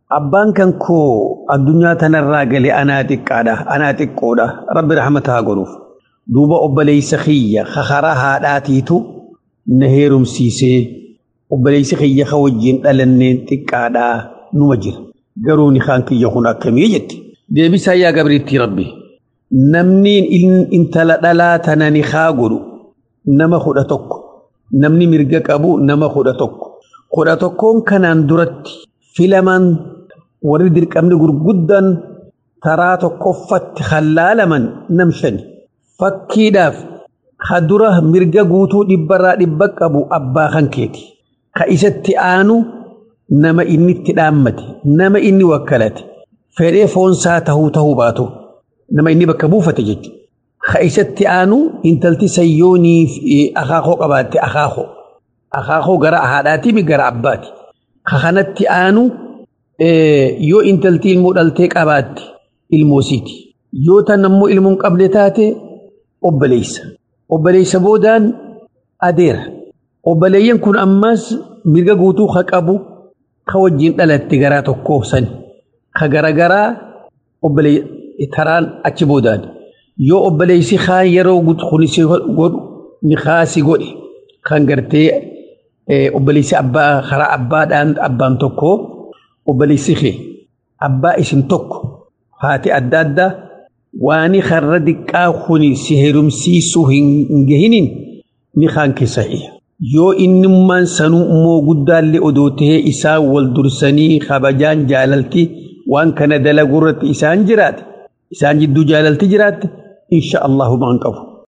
abbaan kan koo addunyaa tanarraa gale anaa xiqqaadha anaa xiqqoodha rabbi rahmata haa godhuuf duuba obboleeysa kiyya karaa haadhaatiitu na heerumsiisee obboleeysi kiyya ka wajjin dhalanneen xiqqaadhaa numa jira garuu ni kaan kiyya kun akkamii jetti deebisaa yaa gabriitti rabbi namni intala dhalaa tana ni haa godhu nama kudha tokko namni mirga qabu nama kudha tokko kudha tokkoon kanaan duratti filaman warri dirqamni gurguddan taraa tokkoffatti hallaalaman nam shani fakkiidhaaf ha dura mirga guutuu dhibbarraa dhibba qabu abbaa kan keeti ka isatti aanu nama inni itti dhaammate nama inni wakkalate fedhee foonsaa tahuu tahuu baatu nama inni bakka buufate jechuudha. Ka isatti aanu intalti sayyoonii akaakoo qabaatte akaakoo. Akaakoo gara haadhaatiimi gara abbaati. Ka kanatti aanu yoo intalti ilmoo dhaltee qabaatte ilmoosiiti. Yoo tan ammoo ilmoon qabde taate obboleessa. Obboleessa boodaan adeera. Obboleeyyan kun ammas mirga guutuu ka qabu ka wajjin dhalatte garaa tokkoo sani. Ka garagaraa taraan achi boodaan. Yoo obboleessi kaan yeroo kunisi godhu ni kaasi godhe kan gartee obboleessi abbaa karaa abbaadhaan abbaan tokko obboleessi kee abbaa isin tokko haati adda addaa waani karra diqqaa kuni si heerumsiisuu hin gahinin ni kaan keessa yoo innummaan sanuu immoo guddaallee odoo tahee isaan wal dursanii kabajaan jaalalti waan kana dalagurratti isaan jiraate isaan jidduu jaalalti jiraatte insha Allahu maan qabu.